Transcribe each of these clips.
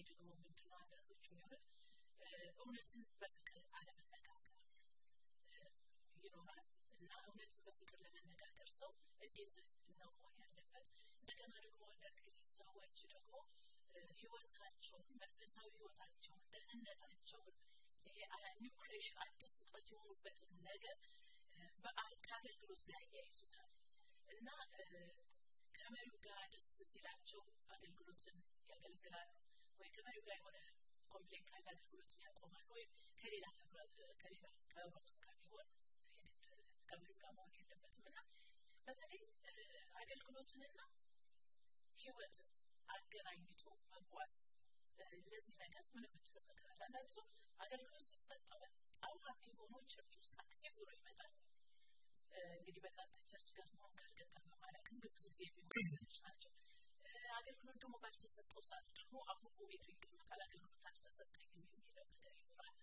ደግሞ ምንድነው አንዳንዶቹ የሚሆኑት እውነትን በፍቅር አለመነጋገር ይኖራል እና እውነትን በፍቅር ለመነጋገር ሰው እንዴት ነው መሆን ያለበት እንደገና ደግሞ አንዳንድ ጊዜ ሰዎች ደግሞ ህይወታቸውን መንፈሳዊ ህይወታቸውን ደህንነታቸውን ይሄ ኒው ክሬሽን አዲስ ፍጥረት የሆኑበትን ነገር ከአገልግሎት ጋር ያያይዙታል እና ከመሪው ጋር ደስ ሲላቸው አገልግሎትን ያገለግላሉ ወይ ከመሪው ጋር የሆነ ኮምፕሌን ካለ አገልግሎትን ያቆማሉ ወይም ከሌላ ከሌላ ከህብረቱ ጋር ቢሆን የግድ ከመሪው ጋር መሆን የለበትም እና በተለይ አገልግሎትንና ህይወትን አገናኝቶ መጓዝ ለዚህ ነገር ምን የምትለው ነገር አለ አንዳንድ ሰው አገልግሎት ሲሰጠው በጣም ሀፒ ሆኖ ቸርች ውስጥ አክቲቭ ሆኖ ይመጣል እንግዲህ በእናንተ ቸርች ገጥሞን ካልገጠመ ማለት ግን ብዙ ጊዜ የሚሆኑ ነገሮች ናቸው አገልግሎት ደግሞ ባልተሰጠው ሰዓት ደግሞ አኩርፎ ቤቱ ይቀመጣል አገልግሎት አልተሰጠኝም የሚለው ነገር ይኖራል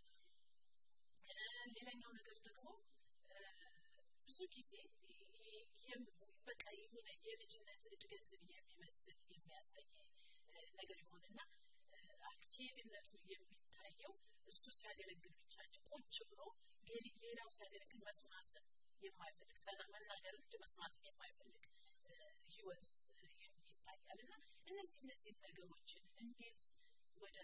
ሌላኛው ነገር ደግሞ ብዙ ጊዜ በቃ የሆነ የልጅነት እድገትን የሚመስል የሚያሳይ ነገር ይሆንና አክቲቭነቱ የሚታየው እሱ ሲያገለግል ብቻ እንጂ ቁጭ ብሎ ሌላው ሲያገለግል መስማትን የማይፈልግ መናገር እንጂ መስማትን የማይፈልግ ህይወት ይታያል እና እነዚህ እነዚህ ነገሮችን እንዴት ወደ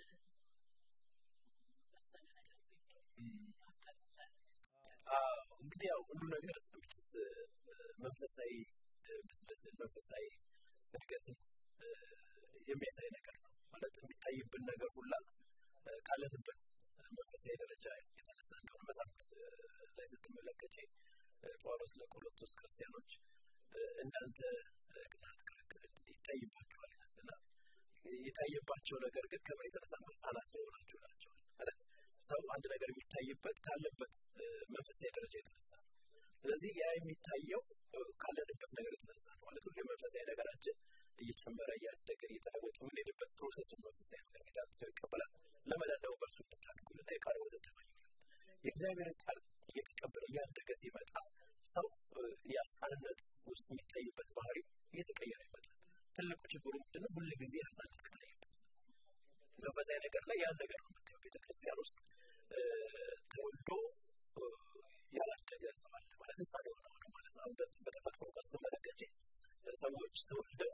መሰለ ነገር ማምጣት ይቻላል እንግዲህ ያው ሁሉ ነገር ምችስ መንፈሳዊ ብስለትን መንፈሳዊ እድገትን የሚያሳይ ነገር ነው ማለት የሚታይብን ነገር ሁላ ካለንበት መንፈሳዊ ደረጃ የተነሳ እንደሆነ መጽሐፍ ቅዱስ ላይ ስትመለከች ጳውሎስ ለቆሮንቶስ ክርስቲያኖች እናንተ ቅናት ክርክር ይታይባቸዋል እና የታየባቸው ነገር ግን ከምን የተነሳ ነው ህጻናት የሆናቸው ናቸው ማለት ሰው አንድ ነገር የሚታይበት ካለበት መንፈሳዊ ደረጃ የተነሳ ነው ስለዚህ ያ የሚታየው ካለንበት ነገር የተነሳ ነው ማለት ሁሌ መንፈሳዊ ነገራችን እየጨመረ እያደገ እየተለወጠ የምንሄድበት ፕሮሰስ መንፈሳዊ ነገር ጌታ ሰው ይቀበላል ለመዳን ደግሞ በእርሱ እንድታድጉልና የቃል ወተት ተመኙልን የእግዚአብሔርን ቃል እየተቀበለ እያደገ ሲመጣ ሰው የህፃንነት ውስጥ የሚታይበት ባህሪ እየተቀየረ ይመጣል ትልቁ ችግሩ ምንድነው ሁል ጊዜ ህፃንነት ከታየበት መንፈሳዊ ነገር ላይ ያን ነገር ነው የምታየው ቤተክርስቲያን ውስጥ ተወልዶ ያላደገ ሰው አለ ማለት ህፃን የሆነ ሆነ ማለት ነው በተፈጥሮ ጋር ስትመለከች ሰዎች ተወልደው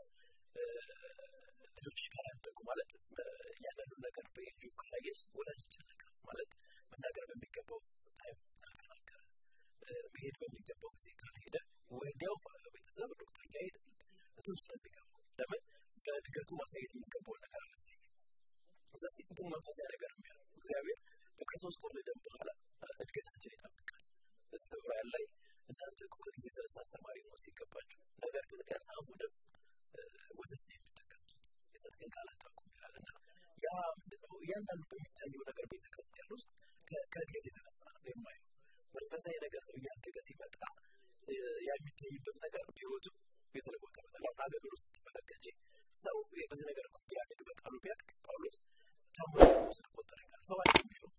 ልጆች ካላደጉ ማለት ያንኑ ነገር በኤጁ ካላየስ ወላጅ ይጨነቃል ማለት መናገር በሚገባው ታይም ካልተናገረ መሄድ በሚገባው ጊዜ ካልሄደ ወዲያው ቤተሰብ ዶክተር ጋር ሄደ እንትን ውስጥ ነው የሚገባው ለምን በእድገቱ ማሳየት የሚገባውን ነገር አላሳየም እዚህ እንትን መንፈሳዊ ነገር የሚያለው እግዚአብሔር በክርስቶስ ከወለደን በኋላ እድገታችን ይጠብቃል እዚህ በዕብራውያን ላይ እናንተ እኮ ከጊዜ የተነሳ አስተማሪ ነው ሲገባችሁ ነገር ግን ገና አሁንም ወተት የምትጠቀምቱት የጽድቅን ቃል አታውቁም ይላል እና ያ ምንድነው እያንዳንዱ በሚታየው ነገር ቤተክርስቲያን ውስጥ ከእድገት የተነሳ ነው የማየው መንፈሳዊ ነገር ሰው እያደገ ሲመጣ ያ የሚታይበት ነገር በህይወቱ የተለወጠ መጠን አሁን አገልግሎት ስትመለከች ሰው በዚህ ነገር እኮ ቢያድግ በቃሉ ቢያድግ ጳውሎስ ታሞ ስለቆጠረ ይላል ሰው አንድ የሚሾም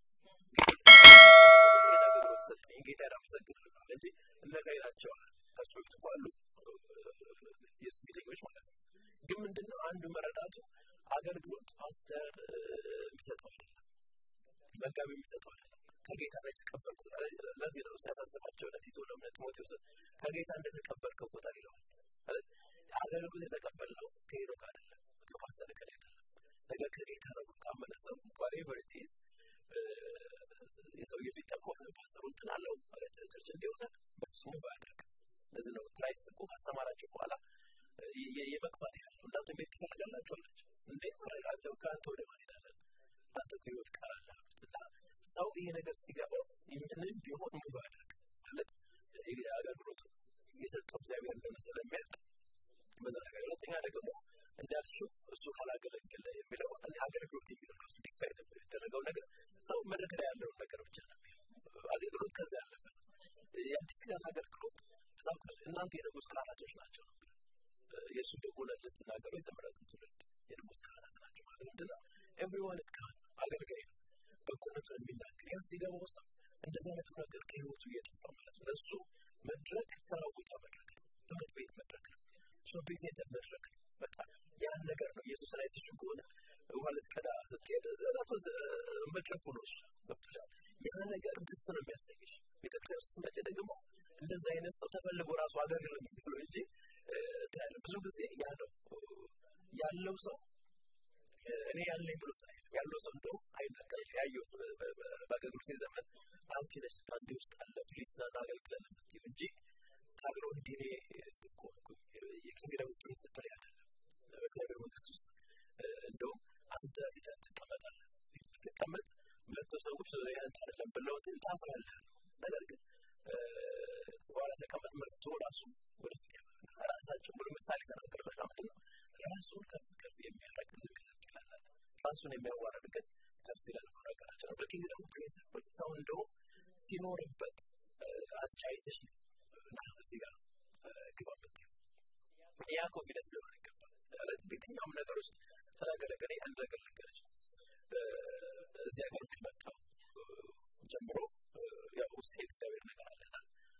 አገልግሎት ሰጠኝ ጌታ ያመሰግናለሁ አለ እንጂ እነካይ ናቸው ከሱ በፊት እኮ አሉ የእሱ ፊተኞች ማለት ነው ግን ምንድነው አንዱ መረዳቱ አገልግሎት ፓስተር የሚሰጠው አይደለም መጋቢ የሚሰጠው አይደለም ከጌታ ላይ ተቀበልኩት ለዚህ ነው ሲያሳስባቸው ለቲቶ ለምነ ጢሞቴዎስ ከጌታ እንደተቀበልከው ቁጠር ይለዋል ማለት አገልግሎት የተቀበልነው ከሄኖክ አይደለም ከፓስተር ከላይ አይደለም ነገር ከጌታ ነው ካመነ ሰው ዋሬቨር ኢት ኢዝ የሰውየ ፊት ከሆነ ፓስተሩ እንትን አለው ማለት ቸርች እንዲሆነ በፍጹም አያደርግም ለዚህ ነው ክራይስት እኮ ካስተማራቸው በኋላ የመግፋት ያህል ነው እናንተ ቤት ትፈልጋላችሁ አለች እንዴ ማድረግ አንተ ከአንተ ወደ ማን ሄዳለን አንተ ከህይወት ቃል አለ አሉት እና ሰው ይሄ ነገር ሲገባው ምንም ቢሆን ሙቭ አያደርግ ማለት አገልግሎቱ የሰጠው እግዚአብሔር እንደሆነ ስለሚያውቅ በዛ ነገር ሁለተኛ ደግሞ እንዳልሽው እሱ ካላገለገለ የሚለው አገልግሎት የሚለው ራሱ ዲፋይን የሚደረገው ነገር ሰው መድረክ ላይ ያለውን ነገር ብቻ ነው አገልግሎት ከዛ ያለፈ ነው የአዲስ ኪዳን አገልግሎት መጽሐፍ ቅዱስ እናንተ የንጉስ ካህናቶች ናቸው ነው የእሱ በጎነት ልትናገሩ የተመረጠ ትውልድ የንጉስ ካህናት ናቸው ማለት ምንድነው ኤቭሪዋን ስ ካህን አገልጋይ ነው በጎነቱን የሚናገር ያን ሲገባው ሰው እንደዚህ አይነቱ ነገር ከህይወቱ እየጠፋ ማለት ነው ለእሱ መድረክ ስራ ቦታ መድረክ ነው ትምህርት ቤት መድረክ ነው ሾፒንግ ሴንተር መድረክ ነው በቃ ያን ነገር ነው ኢየሱስ ላይ ትሹ ከሆነ ውሃ ልትቀዳ ስትሄድ መድረኩ ነው እሱ ገብቶሻል ያ ነገር ደስ ነው የሚያሰኝሽ ቤተክርስቲያን ስትመጪ ደግሞ እንደዛ አይነት ሰው ተፈልጎ ራሱ አገልግሎ የሚባለው እንጂ ታያለ ብዙ ጊዜ ያ ነው ያለው ሰው እኔ ያለኝ ብሎ ያለው ሰው እንደው አይናገር ያየሁት በአገልግሎቴ ዘመን አንቺ ነሽ አንዴ ውስጥ አለ ፕሊስ ና አገልግለን የምትይው እንጂ ታግሎ እንዲህ እኔ የኪንግደም ፕሪንስፕል አይደለም በእግዚአብሔር መንግስት ውስጥ እንደውም አንተ ፊትህን ትቀመጣለህ ፊት ብትቀመጥ መጥተው ሰዎች ያንተ አይደለም ብለው ታፍራለህ ነገር ግን በኋላ ተቀመጥ መጥቶ ራሱ ወደፊት ራሳቸው ብሎ ምሳሌ ተናገረ በቃ ምንድን ነው ራሱን ከፍ ከፍ የሚያደርግ ዝቅ ዝቅ ይላል ራሱን የሚያዋረድ ግን ከፍ ይላል ብሎ ነገራቸው ነው በኪንግደም ፕሪንስፕል ሰው እንደውም ሲኖርበት አንቺ አይተሽ ነው እና እዚህ ጋር ግባ የምትይው ያ ኮንፊደንስ ሊሆን ይገባል ማለት በየትኛውም ነገር ውስጥ ስላገለገለ አንድ ነገር ልንገርሽ እዚህ ሀገር ከመጣው ጀምሮ ያው ውስጥ የእግዚአብሔር ነገር አለና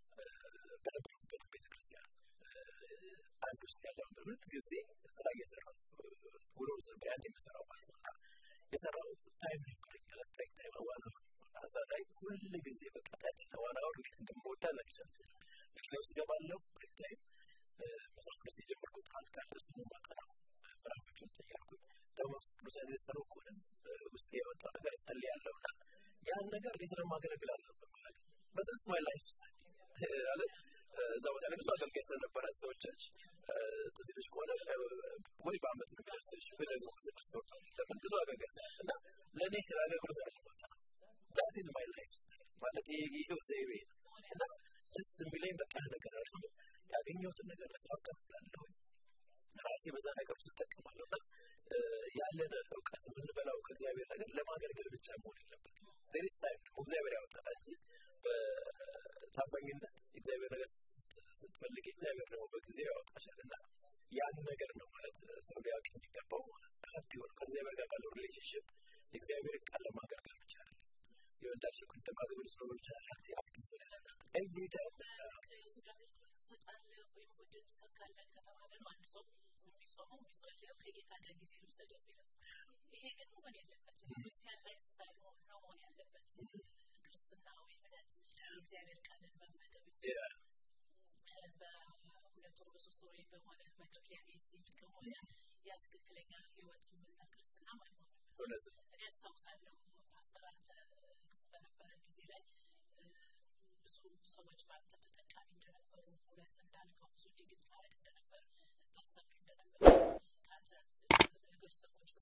በነበርኩበት ቤተክርስቲያን አንድ ውስጥ ያለውን ሁል ጊዜ ስራ እየሰራው ውሎ ነበር ያን የምሰራው ማለት ነው እና የሰራው ታይም ነበረኝ ብሬክ ታይም ዋና እዛ ላይ ሁል ጊዜ በቃ ታች ዋና ወር እንዴት እንደምወዳ ለሚሰል ይችላል መኪና ውስጥ ገባለሁ ብሬክ ታይም መጽሐፍ ቅዱስ የጀመርኩት ጥናት ካለ እሱ ነው ማጠናው ምዕራፎቹን ተያልኩኝ ደግሞ መንፈስ ቅዱስ ያለ ጸሎት ከሆነ ውስጥ የወጣው ነገር ጸልያለሁ እና ያን ነገር እንዴት ነው ማገለግላለሁ ማለት በጥንስ ማይ ላይፍ ስታይል ማለት እዛ ቦታ ላይ ብዙ አገልጋይ ስለነበረ ሰዎችች ትዝ ይልሽ ከሆነ ወይ በአመት ነው የሚደርስሽ ወይ ደግሞ ስድስት ወር ለምን ብዙ አገልጋይ ስላለ እና ለእኔ ለአገልግሎት ነው የሚወጣ ዛት ኢዝ ማይ ላይፍ ስታይል ማለት የህይወት ዘይቤ ነው እና ደስ የሚለኝ በቃ ነገር አለ ያገኘሁትን ነገር ለሰው አካፍላለሁ ራሴ በዛ ነገር ውስጥ እጠቀማለሁ እና ያለን እውቀት የምንበላው ከእግዚአብሔር ነገር ለማገልገል ብቻ መሆን የለበትም ሌሊስ ታይም ደግሞ እግዚአብሔር ያወጣል እንጂ በታማኝነት እግዚአብሔር ነገር ስትፈልግ እግዚአብሔር ደግሞ በጊዜው ያወጣሻል እና ያን ነገር ነው ማለት ሰው ሊያውቅ የሚገባው ሀፒ ሆነ ከእግዚአብሔር ጋር ባለው ሪሌሽንሽፕ የእግዚአብሔር ቃል ለማገልገል ብቻ አይደለም ይኸው እንዳልሽው ቅድም አገልግሎት ነው ብቻ አክቲ አክቲቭ ሆነ ኤቭሪ ታይም ትሰጣለህ ወይም ወደ ትሰካለህ ከተባለ ነው አንድ ሰው የሚጾመው የሚጸልየው ከጌታ ጋር ጊዜ ልውሰድ የሚለው ይሄ ግን መሆን የለበትም ክርስቲያን ላይፍ ስታይል መሆን ነው መሆን ያለበት ክርስትናዊ እምነት የእግዚአብሔር ቃልን መመገብ እንጂ በሁለት ወር በሶስት ወር በሆነ መድረክ ሊያገኝ ሲል ከሆነ ያ ትክክለኛ ህይወትምና ክርስትና አይሆንም እኔ አስታውሳለሁ ፓስተር አንተ በነበረ ጊዜ ላይ ብዙ ሰዎች በአንተ ተጠቃሚ እንደነበሩ እውነት እንዳልከው ብዙ ዲግሪ ታረግ እንደነበር ታስተምር እንደነበር ከአንተ እግር ስር ቁጭ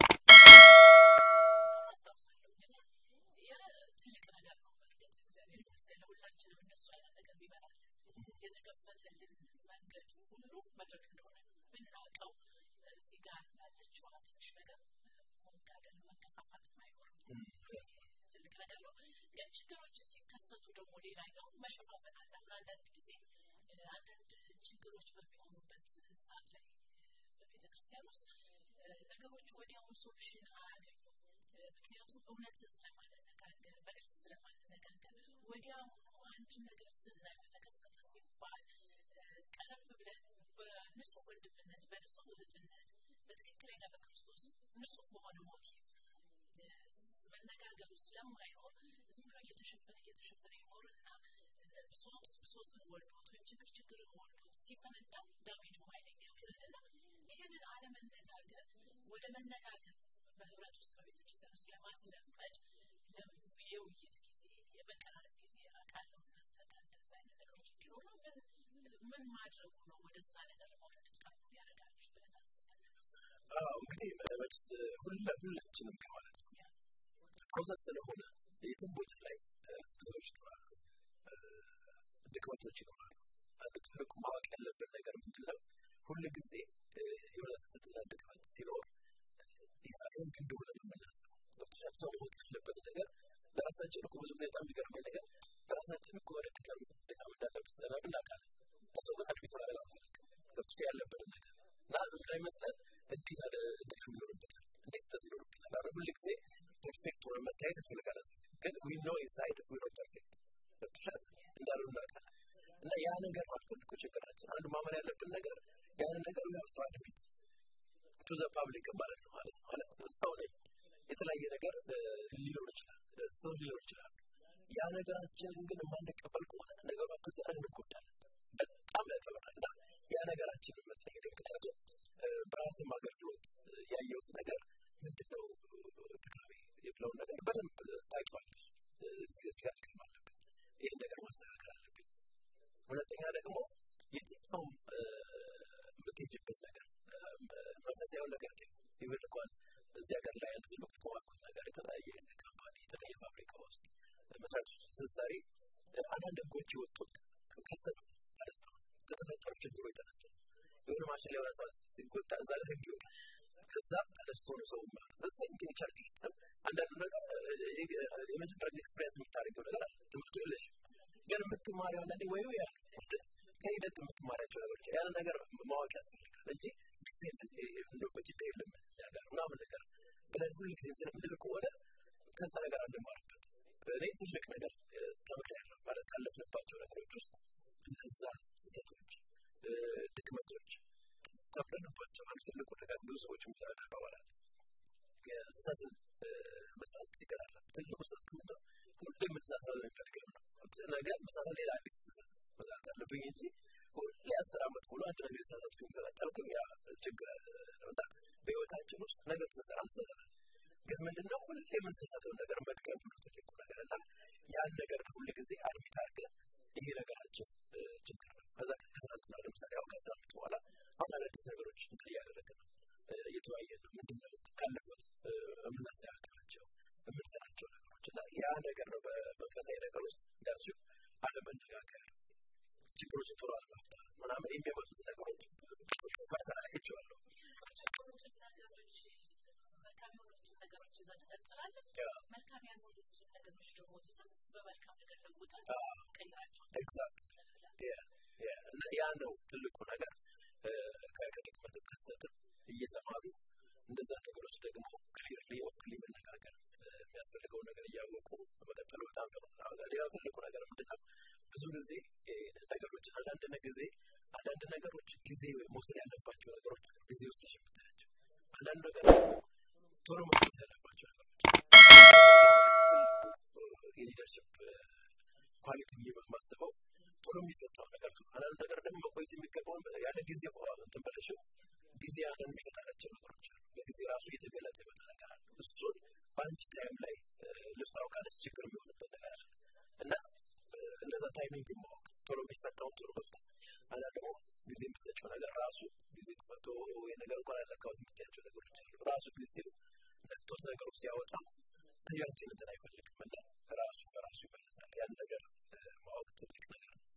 አስታውሳለሁ እና ያ ትልቅ ነገር ነው በእርግጥ እግዚአብሔር ይመስገን ለሁላችንም እንደሱ አይነት ነገር ቢበራል የተከፈተልን መንገዱ ሁሉ መድረክ እንደሆነ ብናውቀው እዚህ ጋር ያለችዋ ትንሽ ነገር መጋደል መገፋፋት አይኖርም ትልቅ ነገር ነው ግን ችግሮች ሲከሰቱ ደግሞ ሌላኛው መሸፋፈን አለ አሁን አንዳንድ ጊዜ አንዳንድ ችግሮች በሚሆኑበት ሰዓት ላይ በቤተ ክርስቲያን ውስጥ ነገሮች ወዲያውኑ ሶሉሽን አያገኙም ምክንያቱም እውነት ስለማንነጋገር በግልጽ ስለማንነጋገር ወዲያውኑ አንድ ነገር ስናየው የተከሰተ ሲባል ቀረብ ብለን በንጹህ ወንድምነት በንጹህ እህትነት በትክክለኛ በክርስቶስ ንጹህ በሆነ ሞቲቭ መነጋገሩ ስለማይኖር ዝም ብሎ እየተሸፈነ እየተሸፈነ ይኖርና ብሶት ብሶትን ወልዶት ወይም ችግር ችግርን ወልዶት ሲፈነዳ ዳሜጁ ኃይለኛ ይሆናልና ይህንን አለመነጋገር ወደ መነጋገር በህብረት ውስጥ በቤተ ክርስቲያን ውስጥ ለማስለመድ የውይይት ጊዜ የመቀራረብ ጊዜ አውቃለሁ እናንተ ጋር እንደዛ አይነት ነገሮች እንዲኖሩ ምን ምን ማድረጉ ነው ወደዛ ነገር ለመሆን እንድትቀርቡ ያደርጋችሁ ብለህ ታስባለህ? እንግዲህ መች ሁላችንም ከማለት ነው ፕሮሰስ ስለሆነ የትም ቦታ ላይ ስህተቶች ይኖራሉ ድክመቶች ይኖራሉ አንዱ ትልቁ ማወቅ ያለብን ነገር ምንድን ነው ሁል ጊዜ የሆነ ስህተትና ድክመት ሲኖር ሮንግ እንደሆነ ነው የምናስበው ገብቶሻል ሰው ማወቅ ያለበት ነገር ለራሳችን እኮ ብዙ ጊዜ በጣም የሚገርመኝ ነገር ለራሳችን እኮ ወደ ድካም ድካም እንዳለብን ስለናብ እናውቃለን ለሰው ግን አድሚት ማድረግ አንፈልግም ገብቶሻል ያለብንን ነገር እና እንዳይመስለን እንዴት አለ ድካም ይኖርበታል እንዴት ስህተት ይኖርበታል አረ ሁል ጊዜ ፐርፌክት ሆነ መታየት እንፈልጋለን ሰው ግን ዊ ኖ ኢንሳይድ ዊ ኖ ፐርፌክት ገብቶሻል እንዳሉ እናውቃለን እና ያ ነገር ማለት ትልቁ ችግራችን አንዱ ማመን ያለብን ነገር ያን ነገር ዊ ሀቭ ቱ አድሚት ቱ ዘ ፓብሊክ ማለት ነው ማለት ነው ማለት ሰው ነኝ የተለያየ ነገር ሊኖር ይችላል ስህተት ሊኖር ይችላል ያ ነገራችንን ግን የማንቀበል ከሆነ ነገሩ አብዘን እንጎዳለን በጣም ያከብራል እና ያ ነገራችን ይመስለኝ ምክንያቱም በራስም አገልግሎት ያየሁት ነገር ምንድነው ድካሜ የብለውን ነገር በደንብ ታውቂዋለሽ እዚህ ጋር ድካም አለብኝ ይህን ነገር ማስተካከል አለብኝ ሁለተኛ ደግሞ የትኛውም የምትሄጅበት ነገር መንፈሳዊውን ነገር ይብን እንኳን እዚህ ሀገር ላይ አንድ ትልቁ የተማርኩት ነገር የተለያየ ካምፓኒ የተለያየ ፋብሪካ ውስጥ መስራት ስትሰሪ አንዳንድ ህጎች የወጡት ከስተት ተነስተው ከተፈጠሩ ችግሮች ተነስተው የሆነ ማሽን ላይ ሆነ ሲጎዳ እዛ ጋር ህግ ይወጣል ከዛ ተነስቶ ነው ሰው ሴምቲንግ ቸርች ውስጥ አንዳንዱ ነገር የመጀመሪያ ጊዜ ኤክስፔሪንስ የምታደርገው ነገር አለ ትምህርቱ የለሽ ግን የምትማሪው አንዳንዴ ወይ ያ ከሂደት የምትማሪያቸው ነገሮች ያን ነገር ማወቅ ያስፈልጋል እንጂ ዲፌንድ ችግር የለም እኛ ጋር ምናምን ነገር ብለን ሁሉ ጊዜ እንትን የምንል ከሆነ ከዛ ነገር አንማርበት እኔ ትልቅ ነገር ተምሬያለሁ ማለት ካለፍንባቸው ነገሮች ውስጥ እነዛ ስህተቶች ድክመቶች ተምረንባቸው አንዱ ትልቁ ነገር ብዙ ሰዎች ይባባላል ስህተትን መስራት ችግር አለ ትልቁ ስህተት ከምንድነው ሁሌ የምንሳሳት መድገም ነው ነገ መሳሳት ሌላ አዲስ ስህተት መስራት አለብኝ እንጂ ሁሌ አስር ዓመት ሙሉ አንድ ነገር የሳሳትኩኝ ከቀጠልኩኝ ያ ችግር ነው እና በህይወታችን ውስጥ ነገር ስንሰራ እንሰራለን ግን ምንድነው ሁሌ የምንሰሳተውን ነገር መድገም ነው ትልቁ ነገር እና ያን ነገር ሁል ጊዜ አድሚት አድርገን ይሄ ነገራችን ችግር ነው ከዛ ከትናንትና ለምሳሌ አሁን ከአስራ ዓመት በኋላ አሁን አዳዲስ ነገሮች እንትን እያደረግን ነው እየተወያየን ነው ምንድነው ካለፉት የምናስተካክላቸው የምንሰራቸው ነገሮች እና ያ ነገር ነው በመንፈሳዊ ነገር ውስጥ እንዳልሽው አለመነጋገር ችግሮችን ቶሎ አለመፍታት ምናምን የሚያመጡት ነገሮች ፐርሰናል አይቼዋለሁ ነገሮች ይዛ ትቀጥላለች መልካም ያልሆኑትን ነገሮች ደግሞ ትተን በመልካም ነገር ለውጠን ትቀይራቸው ኤግዛክት እና ያ ነው ትልቁ ነገር ከድክመትም ከስተትም እየተማሩ እነዛ ነገሮች ደግሞ ክሊርሊ ኦፕንሊ መነጋገር የሚያስፈልገውን ነገር እያወቁ መቀጠሉ በጣም ጥሩ ነው ሌላው ትልቁ ነገር ምንድነው ብዙ ጊዜ ነገሮች አንዳንድ ጊዜ አንዳንድ ነገሮች ጊዜ መውሰድ ያለባቸው ነገሮች ጊዜ ወስደሽ የምታያቸው አንዳንድ ነገር ቶሎ መፍታት ያለባቸው ነገሮች የሊደርሽፕ ኳሊቲ ብዬ ማስበው ቶሎ የሚፈታው ነገር አንዳንድ ነገር ደግሞ መቆየት የሚገባውን ያለ ጊዜ እንትን በለሽው ጊዜ ያንን የሚፈታናቸው ነገሮች አሉ በጊዜ ራሱ እየተገለጠ የመጣ ነገር አለ እሱን በአንቺ ታይም ላይ ልፍታው ካለች ችግር የሚሆንበት ነገር አለ እና እነዛ ታይሚንግ ማወቅ ቶሎ የሚፈታውን ቶሎ መፍታት እና ደግሞ ጊዜ የሚሰጨው ነገር ራሱ ጊዜ ተፈቶ ነገር እንኳን ያለካወት የምታያቸው ነገሮች አሉ ራሱ ጊዜው ነክቶት ነገሩ ሲያወጣ ያንችን እንትን አይፈልግም እና ራሱ በራሱ ይመለሳል ያን ነገር ማወቅ ትልቅ ነገር ነው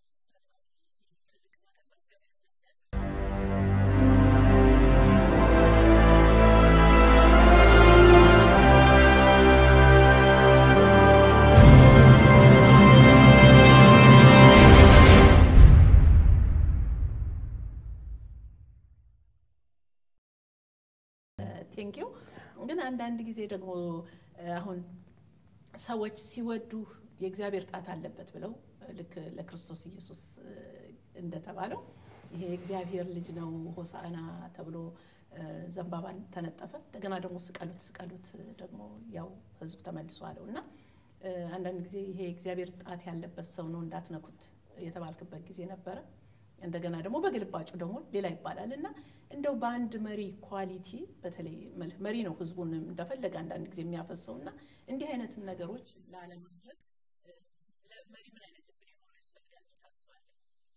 ቴንኪው ግን አንዳንድ ጊዜ ደግሞ አሁን ሰዎች ሲወዱ የእግዚአብሔር ጣት አለበት ብለው ልክ ለክርስቶስ ኢየሱስ እንደተባለው ይሄ የእግዚአብሔር ልጅ ነው ሆሳዕና ተብሎ ዘንባባን ተነጠፈ እንደገና ደግሞ ስቀሉት ስቀሉት ደግሞ ያው ህዝብ ተመልሶ አለው እና አንዳንድ ጊዜ ይሄ የእግዚአብሔር ጣት ያለበት ሰው ነው እንዳትነኩት የተባልክበት ጊዜ ነበረ እንደገና ደግሞ በግልባጩ ደግሞ ሌላ ይባላል እና እንደው በአንድ መሪ ኳሊቲ በተለይ መሪ ነው ህዝቡን እንደፈለገ አንዳንድ ጊዜ የሚያፈሰው እና እንዲህ አይነትን ነገሮች ላለማድረግ መሪ ምን አይነት ልብ ሊኖረው ያስፈልጋል ታስባለ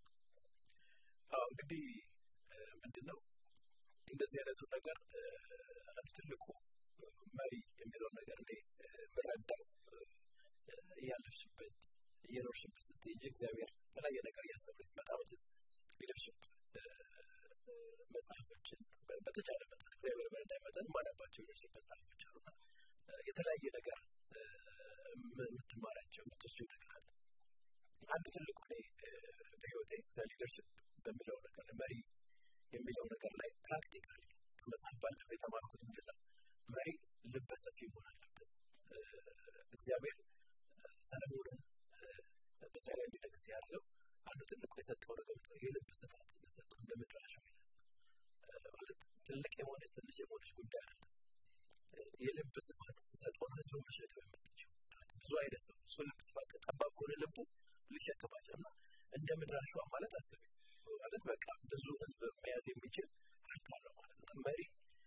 እንግዲህ ምንድነው እንደዚህ አይነቱ ነገር አንዱ ትልቁ መሪ የሚለው ነገር እኔ የምረዳው እያለፍሽበት እየኖርሽበት ስትሄጂ እግዚአብሔር የተለያየ ነገር እያሰብን ሲመጣ መችስ ሊደርሽፕ መጽሐፎችን በተቻለ መጠን እግዚአብሔር በረዳይ መጠን ማነባቸው ሊደርሽፕ መጽሐፎች አሉና የተለያየ ነገር የምትማራቸው የምትወስጂው ነገር አለ አንዱ ትልቁ እኔ በህይወቴ ስለ ሊደርሽፕ በሚለው ነገር መሪ የሚለው ነገር ላይ ፕራክቲካሊ ከመጽሐፍ ባለፈ የተማርኩት ምንድነው መሪ ልበሰፊ መሆን አለበት እግዚአብሔር ሰለሞንን በእስራኤል ላይ እንዲነግስ ያደርገው አንዱ ትልቁ የሰጠው ነገር የልብ ስፋት ስለሰጠው እንደ ምድር አሸዋ ማለት ትልቅ የሆነች ትንሽ የሆነች ጉዳይ አይደለም። የልብ ስፋት ሲሰጠውን ህዝብ መሸከም የምትችው ብዙ አይነት ሰው እሱ ልብ ስፋት ጠባብ ከሆነ ልቡ ሊሸከማቸው እና እንደ ምድር አሸዋ ማለት አስቢ ማለት በቃ ብዙ ህዝብ መያዝ የሚችል ሀብት አለው ማለት ነው። መሪ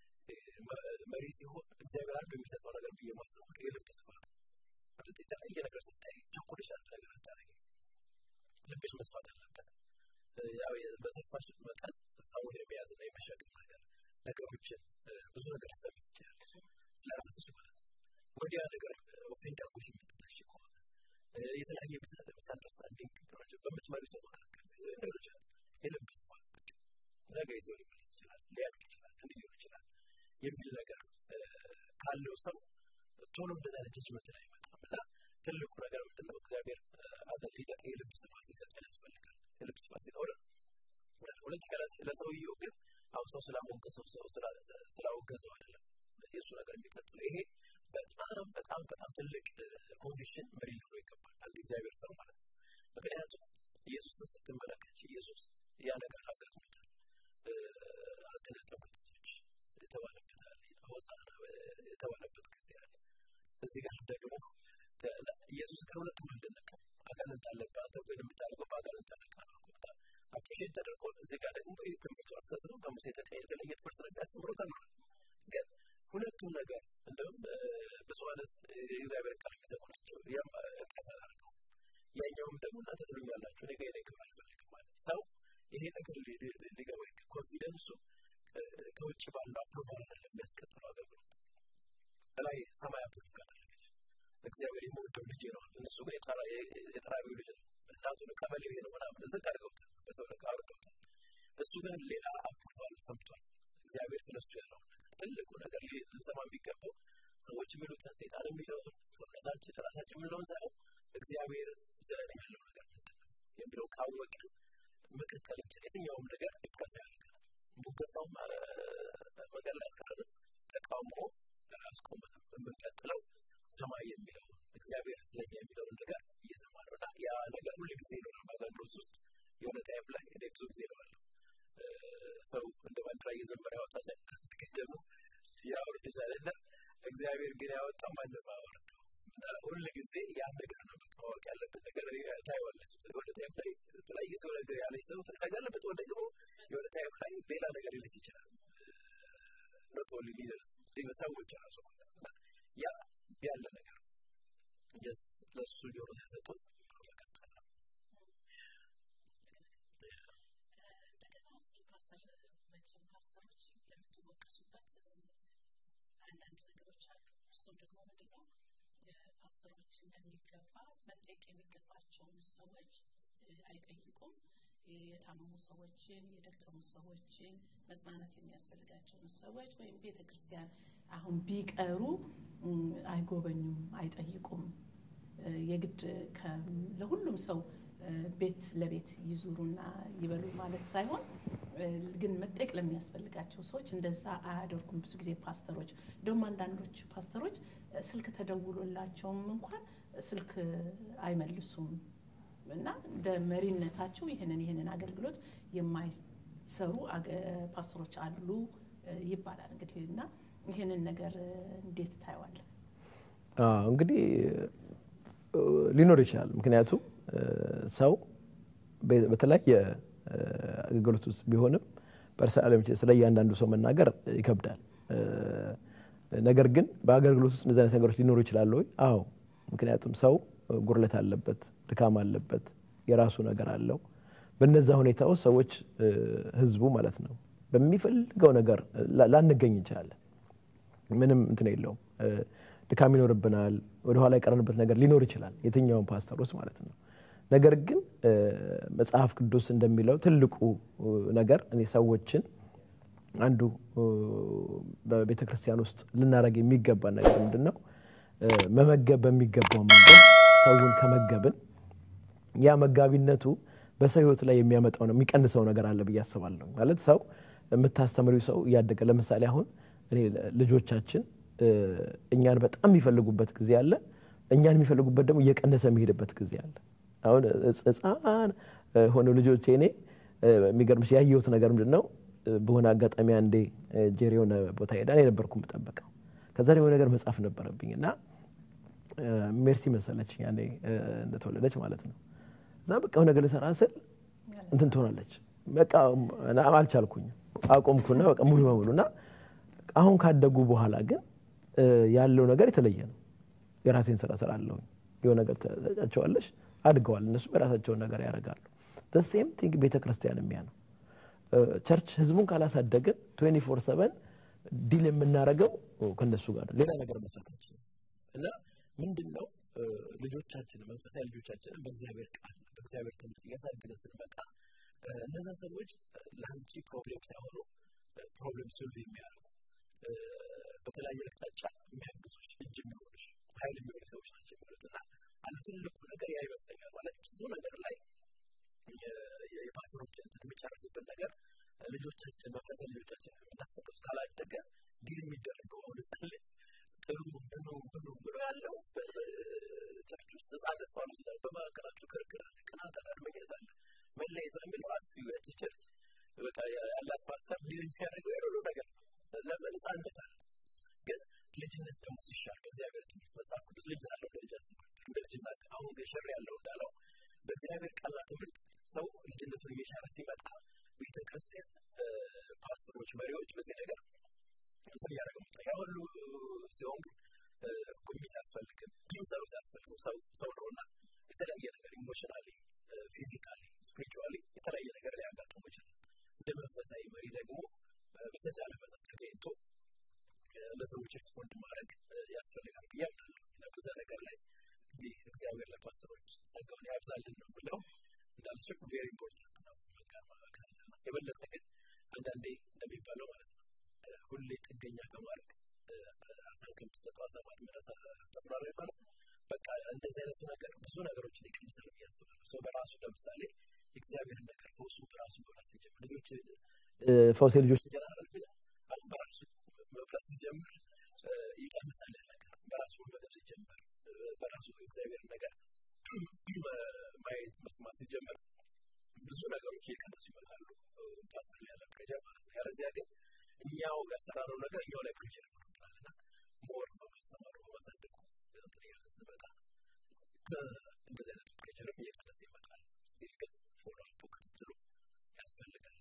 መሪ ሲሆን እግዚአብሔር አንዱ የሚሰጠው ነገር ብዬ ማስበው የልብ ስፋት ማለት የተለያየ ነገር ስታይ ቸኩልሽ አንድ ነገር አታደርጊ። ልብሽ መስፋት አለበት። ያው በሰፋሽ መጠን ሰውን የመያዝ እና የመሸከም ነገር ነገሮችን ብዙ ነገር ልትሰሚ ትችላለሽ፣ ስለ ራስሽ ማለት ነው። ወዲያ ነገር ኦፌንድ አድርጎሽ የምትነሽ ከሆነ የተለያየ ሚስ አንደርስታንዲንግ ናቸው በምትመሪ ሰው መካከል ሌሎች የልብ ስፋት ነገ ይዘው ሊመለስ ይችላል፣ ሊያድግ ይችላል፣ እንዲህ ሊሆን ይችላል የሚል ነገር ካለው ሰው ቶሎ እንደዛ አይነት ጀጅመንት ላይ አይመጣም እና ትልቁ ነገር ምንድነው እግዚአብሔር አዘን ሊደር የልብ ስፋት ሊሰጠን ያስፈልጋል። የልብ ስፋት ሲኖር ሁለተኛ ለሰውየው ግን አሁን ሰው ስላሞገሰው ሰው ስላወገዘው አይደለም የእሱ ነገር የሚቀጥለው ይሄ በጣም በጣም በጣም ትልቅ ኮንቪክሽን መሪ ሊኖረው ይገባል አንድ እግዚአብሔር ሰው ማለት ነው። ምክንያቱም ኢየሱስን ስትመለከች ኢየሱስ ያ ነገር አጋጥሞታል። አንተ ነህ ጠቦቶች የተባለበት አለ፣ ሆሳዕና የተባለበት ጊዜ አለ። እዚህ ጋር ደግሞ ኢየሱስ ግን ሁለቱም አልደነቀም። አጋንንት አለብህ አንተ እኮ የምታደርገው በአጋንንት አለቃ ነው አፕሪሼት ተደርጎ እዚህ ጋር ደግሞ ይህ ትምህርቱ ሐሰት ነው ከሙሴ የተለየ ትምህርት ነው የሚያስተምረው ተብሏል። ግን ሁለቱም ነገር እንደውም ብዙሀንስ የእግዚአብሔር ቃል የሚሰሙ ናቸው። ያም እንቅስ አላደርገው ያኛውም ደግሞ እናንተ ትሉኛላችሁ እኔ ጋር ክብር አልፈልግም ማለት ሰው ይሄ ነገር ሊገባ ኮንፊደንሱ ከውጭ ባለው አፕሮቫል አይደለም የሚያስቀጥለው አገልግሎት ላይ ሰማይ አፕሮቭ ካደረገች እግዚአብሔር የምወደው ልጅ ነው። እነሱ ግን የጠራቢው ልጅ ነው። እናቱን ቀበሌ ይሄ ነው ምናምን ዝቅ አድርገውታል፣ በሰው ልክ አውርደውታል። እሱ ግን ሌላ አፕሮቫል ሰምቷል። እግዚአብሔር ስለሱ ያለው ነገር ትልቁ ነገር ልንሰማ የሚገባው ሰዎች የሚሉትን ሰይጣን የሚለውን ሰውነታችን ራሳችን የምንለውን ሳይሆን እግዚአብሔር ስለ እኔ ያለው ነገር ምንድን ነው የሚለው ካወቅን መቀጠል እንችል። የትኛውም ነገር ኢምፕረስ ያደርገናል። ሙገሳውም መንገድ ላይ አስቀረንም፣ ተቃውሞ አስቆመንም። የምንቀጥለው ሰማይ የሚለው እግዚአብሔር ስለኛ የሚለውን ነገር እየሰማ ነው እና ያ ነገር ሁሉ ጊዜ ይኖራል በአገልግሎት ውስጥ የሆነ ታይም ላይ እኔ ብዙ ጊዜ ነዋለሁ ሰው እንደ ባንዲራ እየዘመረ ያወጣ ሰ ግን ደግሞ ያወርድሻል እና እግዚአብሔር ግን ያወጣ ማንም አወርደው እና ሁል ጊዜ ያን ነገር ነው ማወቅ ያለብን ነገር ታይዋለች የሆነ ታይም ላይ የተለያየ ሰው ነገር ያለች ሰው ታጋለበት ወደ ደግሞ የሆነ ታይም ላይ ሌላ ነገር ሊልስ ይችላል ኖት ኦንሊ ሊደርስ ሰዎች ራሱ ማለት ነው ያ ያለ ነገር ጀስት ለሱ ጆሮ ሲያሰጡ መቀጠል ነው። እንደገና እስኪ ፓስተር መቼም ፓስተሮች የምትወቀሱበት አንዳንድ ነገሮች አሉ። እሱም ደግሞ ምንድን ነው ፓስተሮች እንደሚገባ መጠየቅ የሚገባቸውን ሰዎች አይጠይቁም። የታመሙ ሰዎችን፣ የደከሙ ሰዎችን፣ መጽናናት የሚያስፈልጋቸውን ሰዎች ወይም ቤተ ክርስቲያን አሁን ቢቀሩ አይጎበኙም፣ አይጠይቁም። የግድ ለሁሉም ሰው ቤት ለቤት ይዙሩና ይበሉ ማለት ሳይሆን ግን መጠየቅ ለሚያስፈልጋቸው ሰዎች እንደዛ አያደርጉም። ብዙ ጊዜ ፓስተሮች እንደውም አንዳንዶች ፓስተሮች ስልክ ተደውሎላቸውም እንኳን ስልክ አይመልሱም እና እንደ መሪነታቸው ይህንን ይህንን አገልግሎት የማይሰሩ ፓስተሮች አሉ ይባላል እንግዲህ እና ይህንን ነገር እንዴት ታየዋለን? እንግዲህ ሊኖር ይችላል። ምክንያቱም ሰው በተለያየ አገልግሎት ውስጥ ቢሆንም ፐርሰናል ስለ እያንዳንዱ ሰው መናገር ይከብዳል። ነገር ግን በአገልግሎት ውስጥ እንደዚህ አይነት ነገሮች ሊኖሩ ይችላሉ ወይ? አዎ። ምክንያቱም ሰው ጉርለት አለበት፣ ድካም አለበት፣ የራሱ ነገር አለው። በነዛ ሁኔታ ውስጥ ሰዎች ህዝቡ ማለት ነው በሚፈልገው ነገር ላንገኝ እንችላለን። ምንም እንትን የለውም። ድካም ይኖርብናል። ወደኋላ የቀረንበት ነገር ሊኖር ይችላል። የትኛውን ፓስተር ውስጥ ማለት ነው። ነገር ግን መጽሐፍ ቅዱስ እንደሚለው ትልቁ ነገር እኔ ሰዎችን አንዱ በቤተ ክርስቲያን ውስጥ ልናደርግ የሚገባ ነገር ምንድን ነው? መመገብ በሚገባው መንገድ ሰውን ከመገብን ያ መጋቢነቱ በሰው ህይወት ላይ የሚያመጣው ነው የሚቀንሰው ነገር አለ ብዬ አስባለሁ። ማለት ሰው የምታስተምሪው ሰው እያደገ ለምሳሌ አሁን እኔ ልጆቻችን እኛን በጣም የሚፈልጉበት ጊዜ አለ። እኛን የሚፈልጉበት ደግሞ እየቀነሰ የሚሄድበት ጊዜ አለ። አሁን ህፃን ሆነ ልጆቼ እኔ የሚገርምሽ ያየሁት ነገር ምንድን ነው በሆነ አጋጣሚ አንዴ ጄሪ የሆነ ቦታ ሄዳ እኔ ነበርኩ የምጠብቀው። ከዛ ደግሞ ነገር መጻፍ ነበረብኝ እና ሜርሲ መሰለች ያኔ እንደተወለደች ማለት ነው። እዛ በቃ የሆነ ነገር ልሰራ ስል እንትን ትሆናለች። በቃ አልቻልኩኝም፣ አቆምኩና በቃ ሙሉ በሙሉ እና አሁን ካደጉ በኋላ ግን ያለው ነገር የተለየ ነው። የራሴን ስራ ስራ አለሁኝ የሆነ ነገር ተጫቸዋለሽ፣ አድገዋል። እነሱም የራሳቸውን ነገር ያደርጋሉ። ሴም ቲንግ ቤተ ክርስቲያን የሚያ ነው። ቸርች ህዝቡን ካላሳደግን 24 ሰቨን ዲል የምናደርገው ከነሱ ጋር ሌላ ነገር መስራታችን እና ምንድን ነው ልጆቻችን መንፈሳዊ ልጆቻችንን በእግዚአብሔር ቃል በእግዚአብሔር ትምህርት እያሳደገ ስንመጣ እነዛ ሰዎች ለአንቺ ፕሮብሌም ሳይሆኑ ፕሮብሌም ሶልቭ የሚያደርጉ በተለያየ አቅጣጫ የሚያግዙሽ እጅ የሚሆኑሽ ኃይል የሚሆኑ ሰዎች ናቸው የሚሆኑት እና አንዱ ትልቁ ነገር ያ ይመስለኛል ማለት ብዙ ነገር ላይ የፓስተሮችን እንትን የሚጨርስብን ነገር ልጆቻችን መንፈሳዊ ልጆቻችን የምናስበው ካላደገ ዲል የሚደረገው አሁን ህፃን ልጅ ጥሩ ምኑ ምኑ ብሎ ያለው ቸርች ውስጥ ህፃነት ባሉ ስለ በመካከላችሁ ክርክር አለ፣ ቅናት አለ፣ አድመኝነት አለ፣ መለየት የሚለው አስዩ ያቺ ቸርች በቃ ያላት ፓስተር ዲል የሚያደርገው የሁሉ ነገር ለምን ህፃነት አለ ግን ልጅነት ደግሞ ሲሻል በእግዚአብሔር ትምህርት መጽሐፍ ቅዱስ ልጅ አለው እንደ ልጅ አስብ ነበር እንደ ልጅነት አሁን ግን ሽር ያለው እንዳለው በእግዚአብሔር ቃልና ትምህርት ሰው ልጅነቱን እየሻረ ሲመጣ ቤተ ክርስቲያን ፓስተሮች መሪዎች በዚህ ነገር እንትን እያደረገ መጣ ያ ሁሉ ሲሆን ግን ጉብኝት አያስፈልግም ጸሎት አያስፈልግም ሰው ሰው ነውና የተለያየ ነገር ኢሞሽናሊ ፊዚካሊ ስፒሪቹዋሊ የተለያየ ነገር ሊያጋጥሙ ይችላል እንደ መንፈሳዊ መሪ ደግሞ በተቻለ መጠን ተገኝቶ ለሰዎች ሪስፖንድ ማድረግ ያስፈልጋል ብዬ አምናለሁ እና በዛ ነገር ላይ እንግዲህ እግዚአብሔር ለፓስተሮች ጸጋውን ያብዛልን ነው የምለው እንዳልሽው ቬሪ ኢምፖርታንት ነው መከታተል ነው የበለጠ ግን አንዳንዴ እንደሚባለው ማለት ነው ሁሌ ጥገኛ ከማድረግ አሳን ከምትሰጠው አሳ ማጥመድ አስተምራለሁ ይባላል በቃ እንደዚህ አይነቱ ነገር ብዙ ነገሮችን ይቀንሳል ብዬ አስባለሁ ሰው በራሱ ለምሳሌ የእግዚአብሔርን ነገር ፈውሱ በራሱ መብላት ሲጀምር ልጆች ፈውሴ ልጆች እንጀራ አይደል አሁን በራሱ መብላት ሲጀምር ይቀንሳል ያ ነገር በራሱ መመገብ ሲጀምር በራሱ እግዚአብሔር ነገር ማየት መስማት ሲጀምር ብዙ ነገሮች እየቀነሱ ይመጣሉ ፓስተር ያለ ፕሬጀር ማለት ነው ያለዚያ ግን እኛው ያልሰራነው ነገር እኛው ላይ ፕሬጀር ይሆንብናል እና ሞር በማስተማሩ በማሳደጉ እንትን እያለ ስንመጣ እንደዚህ አይነቱ ፕሬጀርም እየቀነሰ ይመጣል ስቲል ግን ፎሎ አፕ ክትትሉ ያስፈልጋል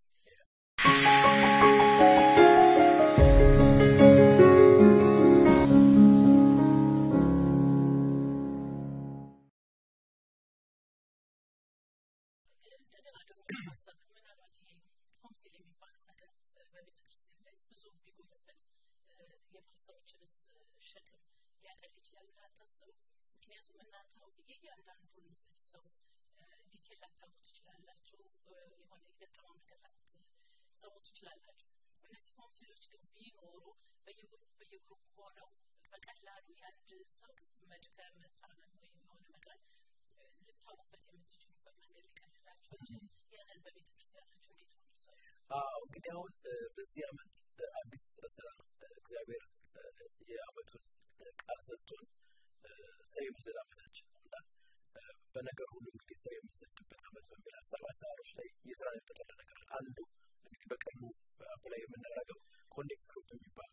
እንደገና ደግሞ ፓስተር ምናልባት ይሄ ሆምሲል የሚባለው ነገር በቤተ ክርስቲያን ላይ ብዙ ቢጎልበት የፓስተሮችንስ ሸክም ሊያቀል ይችላል ብለህ አታስብም? ምክንያቱም እናንተ የእያንዳንዱን ሰው ዲቴል ላታውቁ ትችላላችሁ፣ የሆነ የገጠመው ነገር ላትሰሙ ትችላላችሁ። እነዚህ ሆምሲሎች ግን ቢኖሩ በየግሩፕ በየግሩፕ ሆነው በቀላሉ የአንድ ሰው መድከም፣ መታመም ወይም የሆነ መቅረት ልታውቁበት የምትችሉበት መንገድ ሊቀልላችሁ ያንን በቤተ ክርስቲያናችሁ እንዴት ነው የምትሰሩት? አዎ እንግዲህ አሁን በዚህ አመት አዲስ አሰራር እግዚአብሔር የአመቱን ቃል ሰጥቶን ስር የመስደድ አመታችን ነው እና በነገር ሁሉ እንግዲህ ስር የምንሰድበት አመት በሚል ሀሳብ አሰራሮች ላይ እየሰራንበት ያለ ነገር አለ። አንዱ እንግዲህ በቅርቡ አፕላይ የምናደርገው ኮኔክት ግሩፕ የሚባል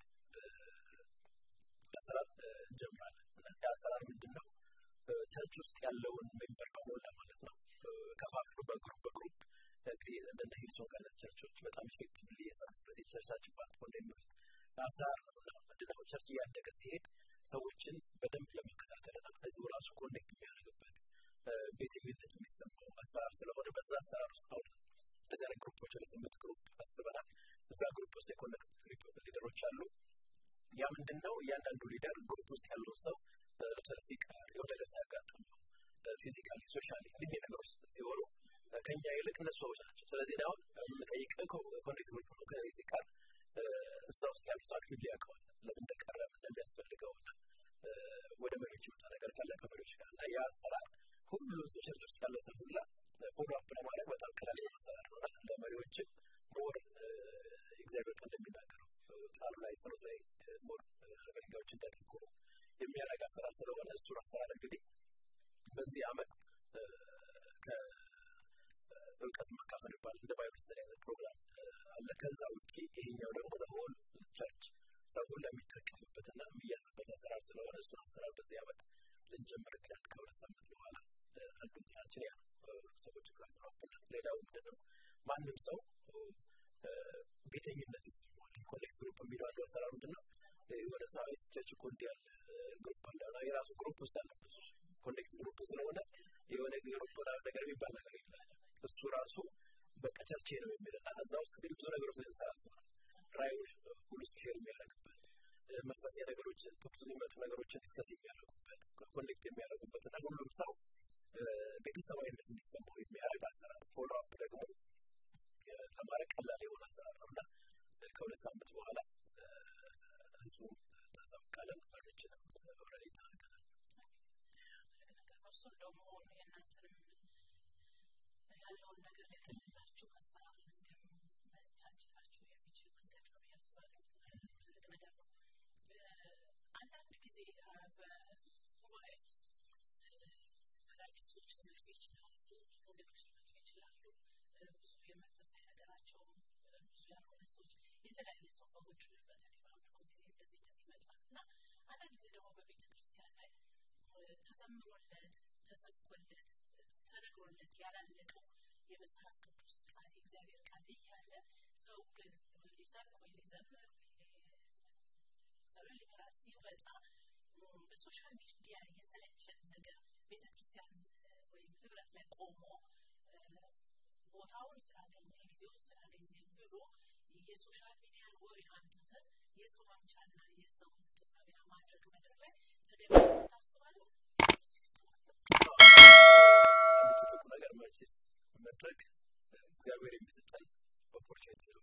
አሰራር እንጀምራለን እና የአሰራር ምንድን ነው? ቸርች ውስጥ ያለውን ሜምበር በሞላ ማለት ነው ከፋፍሎ በግሩፕ በግሩፕ እንግዲህ እንደነ ሂልሶን አይነት ቸርቾች በጣም ኢፌክቲቭሊ የሰሩበት የቸርቻችን ባክቦን የሚሉት አሰራር ነው እና ምንድነው ቸርች እያደገ ሲሄድ ሰዎችን በደንብ ለመከታተልና ህዝቡ ራሱ ኮኔክት የሚያደርግበት ቤተኝነት የሚሰማው አሰራር ስለሆነ በዛ አሰራር ውስጥ አሁን እንደዚህ አይነት ግሩፖች ወደ ስምንት ግሩፕ አስበናል። እዛ ግሩፕ ውስጥ የኮኔክት ሊደሮች አሉ። ያ ምንድን ነው እያንዳንዱ ሊደር ግሩፕ ውስጥ ያለውን ሰው ለምሳሌ ሲቀር የሆነ ነገር ሲያጋጥመው ፊዚካሊ ሶሻሊ እንዲህ ነገሮች ሲሆኑ ከኛ ይልቅ እነሱ ሰዎች ናቸው። ስለዚህ አሁን የምጠይቅህ ኮኔክት ግሩፕ ነው ከዚህ ሲቀር እዛ ውስጥ ያሉ ሰው አክቲቭሊ ያውቀዋል ለምን እንደቀረ እንደሚያስፈልገው እና ወደ መሪዎች ይመጣ ነገር ካለ ከመሪዎች ጋር እና ያ አሰራር ሁሉም ሰው ቸርች ውስጥ ያለ ሰው ሁላ ፎሎ አፕ ለማድረግ በጣም ቀላል አሰራር ነው እና ለመሪዎችም ሞር እግዚአብሔር ቃል እንደሚናገረው ቃሉ ላይ ጸሎት ላይ ሞር አገልጋዮች እንዲያተኩሩ የሚያደርግ አሰራር ስለሆነ እሱን አሰራር እንግዲህ በዚህ አመት እውቀት መካፈል ይባላል እንደ ባይብል ስተዲ አይነት ፕሮግራም አለ። ከዛ ውጭ ይሄኛው ደግሞ ሆል ቸርች ሰው ሁሉ የሚታቀፍበትና የሚያዝበት አሰራር ስለሆነ እሱን አሰራር በዚህ ዓመት ልንጀምር እንግዲህ ከሁለት ሳምንት በኋላ አንዱ እንትናችን ያ ሰዎች ጋፍረውብናል። ሌላው ምንድነው ማንም ሰው ቤተኝነት ይሰማዋል። ኮኔክት ግሩፕ የሚለው አንዱ አሰራር ምንድነው የሆነ ሰው አይ ቸርች እኮ እንዲህ ያለ ግሩፕ አለ እና የራሱ ግሩፕ ውስጥ አለበት ኮኔክት ግሩፕ ስለሆነ የሆነ ግሩፕ ምናምን ነገር የሚባል ነገር የለም። እሱ ራሱ በቃ ቸርቼ ነው የሚልና እዛ ውስጥ እንግዲህ ብዙ ነገሮች ልንሰራ አስበናል። ራእዮች ሁሉ ሼር የሚያደርግበት መንፈሳዊ ነገሮች ትኩስ የሚመጡ ነገሮችን ዲስከስ የሚያደርጉበት ኮኔክት የሚያደርጉበት እና ሁሉም ሰው ቤተሰባዊነት እንዲሰማው የሚያደርግ አሰራር ፎሎ አፕ ደግሞ ለማድረግ ቀላል የሆነ አሰራር ነው እና ከሁለት ሳምንት በኋላ ህዝቡ ታሳውቃለን። መሪዎችንም ኦልሬዲ ተናገራል። እሱን ደግሞ የእናንተንም ያለውን ነገር ሊያቀልላችሁ አሰራርን እንዲያመቻችላችሁ የሚችል መንገድ ነው ብዬ አስባለሁ። ትልቅ ነገር ነው። አንዳንድ ጊዜ በጉባኤ ውስጥ አዳዲስ ሰዎች ሊመጡ ይችላሉ፣ እንግዶች ሊመጡ ይችላሉ። ብዙ የመንፈሳዊ ነገራቸውም ብዙ ያልሆነ ሰዎች የተለያየ ሰው በውድ በተለይ በአምልኮ ጊዜ እንደዚህ እንደዚህ ይመጣል እና አንዳንድ ጊዜ ደግሞ በቤተ ክርስቲያን ላይ ተዘምሮለት ተሰብኮለት ተነግሮለት ያላለቀው የመጽሐፍ ቅዱስ ቃል የእግዚአብሔር ቃል እያለ ሰው ግን ሊሰብክ ወይ ሊዘምር ጸሎት ሊመራ ሲወጣ በሶሻል ሚዲያ የሰለቸን ነገር ቤተ ክርስቲያን ወይም ህብረት ላይ ቆሞ ቦታውን ስላገኘ ጊዜውን ስላገኘ ብሎ የሶሻል ሚዲያን ወሬ አምጥተ የሰው ማምቻና የሰው መቢያ ማድረግ መድረክ ላይ ተገቢ ታስባለሁ። አንድ ትልቁ ነገር መቼስ መድረክ እግዚአብሔር የሚሰጠን ኦፖርቹኒቲ ነው።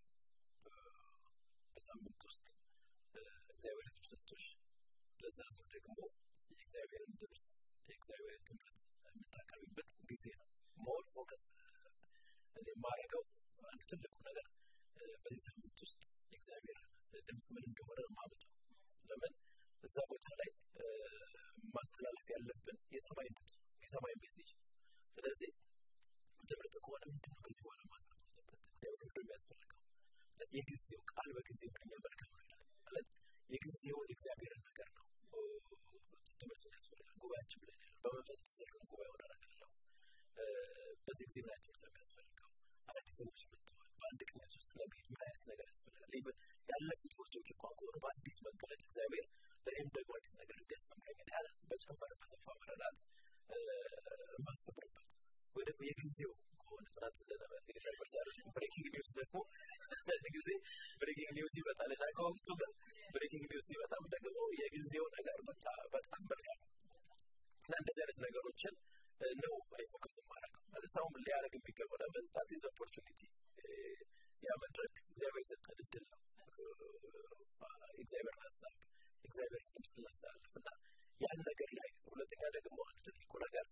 በሳምንት ውስጥ እግዚአብሔር ህዝብ ሰጥቶሽ ለዛ ህዝብ ደግሞ የእግዚአብሔርን ድምፅ የእግዚአብሔርን ትምህርት የምታቀርቢበት ጊዜ ነው። ሞር ፎከስ እኔ የማደርገው አንድ ትልቁ ነገር በዚህ ሳምንት ውስጥ የእግዚአብሔር ድምፅ ምን እንደሆነ ነው የማመጣው። ለምን እዛ ቦታ ላይ ማስተላለፍ ያለብን የሰማይ ድምፅ ነው፣ የሰማይ ሜሴጅ ነው። ስለዚህ ትምህርት ከሆነ ምንድነው ከዚህ በኋላ ማስተማር ትምህርት እግዚአብሔር ምንድነው የሚያስፈልገው? የጊዜው ቃል በጊዜው ምንኛ መልካም ነው ይላል ማለት የጊዜውን የእግዚአብሔርን ነገር ነው ትምህርት ያስፈልጋል። ጉባኤያችን ብለን ያለው በመንፈስ ዲስር ነው ጉባኤውን አደርጋለሁ። በዚህ ጊዜ ምን አይነት ትምህርት ነው የሚያስፈልገው? አዳዲስ ሰዎች መጥተዋል። በአንድ ቅኝት ውስጥ ለመሄድ ምን አይነት ነገር ያስፈልጋል? ኢቨን ያለፉ ትምህርቶች እንኳን ከሆኑ በአዲስ መገለጥ እግዚአብሔር ለእኔም ደግሞ አዲስ ነገር እንዲያስተምረኝ ያለ በጨመረ በሰፋ መረዳት የማስተምርበት ወይ ደግሞ የጊዜው ከሆነ ጥናት እንደነበ እንግዲህ ነበር ዛሬ ብሬኪንግ ኒውስ ደግሞ አንድ ጊዜ ብሬኪንግ ኒውስ ይመጣል እና ከወቅቱ ጋር ብሬኪንግ ኒውስ ሲመጣም ደግሞ የጊዜው ነገር በቃ በጣም መልካም እና እንደዚህ አይነት ነገሮችን ነው እኔ ፎከስ የማደርገው ማለት ሰውም ሊያደርግ የሚገባው ለምን ታት ኢዝ ኦፖርቹኒቲ ያ መድረክ እግዚአብሔር የሰጠን እድል ነው የእግዚአብሔር ሀሳብ የእግዚአብሔር ድምፅ እናስተላለፍ እና ያን ነገር ላይ ሁለተኛ ደግሞ አንድ ትልቁ ነገር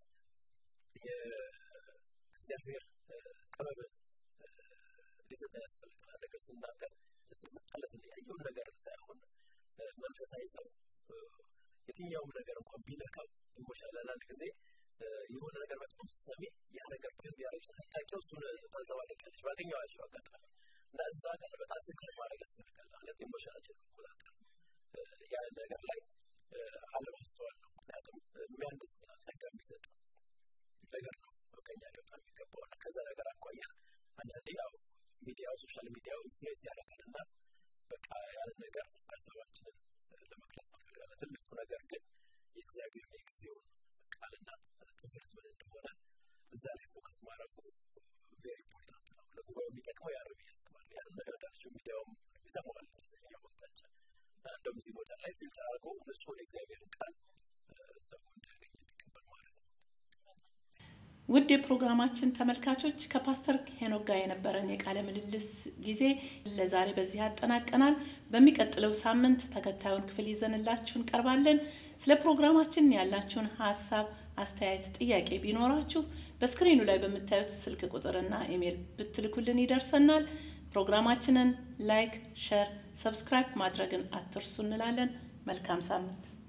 የእግዚአብሔር ጥበብን ሊሰጠን ያስፈልጋል ነገር ስናገር ስመጣለት ያየውን ነገር ሳይሆን መንፈሳዊ ሰው የትኛውም ነገር እንኳን ቢነካው ኢሞሽናል አንዳንድ ጊዜ የሆነ ነገር በጣም ስትሰሚ ያ ነገር ፕሬዝ ሊያደርግ ሳታውቂው እሱን ታንጸባርቂያለሽ ባገኘዋቸው አጋጣሚ እና እዛ ጋር በጣም ፊልተር ማድረግ ያስፈልጋል ማለት ኢሞሽናችን መቆጣጠር ያ ነገር ላይ አለማስተዋል ነው ምክንያቱም የሚያንጽና ጸጋ የሚሰጥ ነገር ነው ከኛ ሊወጣ የሚገባው እና ከዛ ነገር አኳያ አንዳንዴ ያው ሚዲያው ሶሻል ሚዲያው ኢንፍሉዌንስ ያደርጋል እና በቃ ያን ነገር ሀሳባችንን ለመግለጽ እንፈልጋለን ትልቁ ነገር ግን የእግዚአብሔር የጊዜውን ቃልና ትምህርት ምን እንደሆነ እዛ ላይ ፎከስ ማድረጉ ቬሪ ኢምፖርታንት ነው ለጉባኤው የሚጠቅመው ያ ነው ብዬ አስባለሁ ያን እንዳልችው ሚዲያውም ይሰማዋል ያው መቅጣጫ እና እንደውም እዚህ ቦታ ላይ ፊልተር አድርጎ ንጹህ የእግዚአብሔርን ቃል ሰው እንዲያገኝ እንዲቀበል ማድረግ ነው ውድ የፕሮግራማችን ተመልካቾች ከፓስተር ሄኖክ ጋር የነበረን የቃለ ምልልስ ጊዜ ለዛሬ በዚህ አጠናቀናል። በሚቀጥለው ሳምንት ተከታዩን ክፍል ይዘንላችሁ እንቀርባለን። ስለ ፕሮግራማችን ያላችሁን ሀሳብ፣ አስተያየት፣ ጥያቄ ቢኖራችሁ በስክሪኑ ላይ በምታዩት ስልክ ቁጥርና ኢሜይል ብትልኩልን ይደርሰናል። ፕሮግራማችንን ላይክ፣ ሸር፣ ሰብስክራይብ ማድረግን አትርሱ እንላለን። መልካም ሳምንት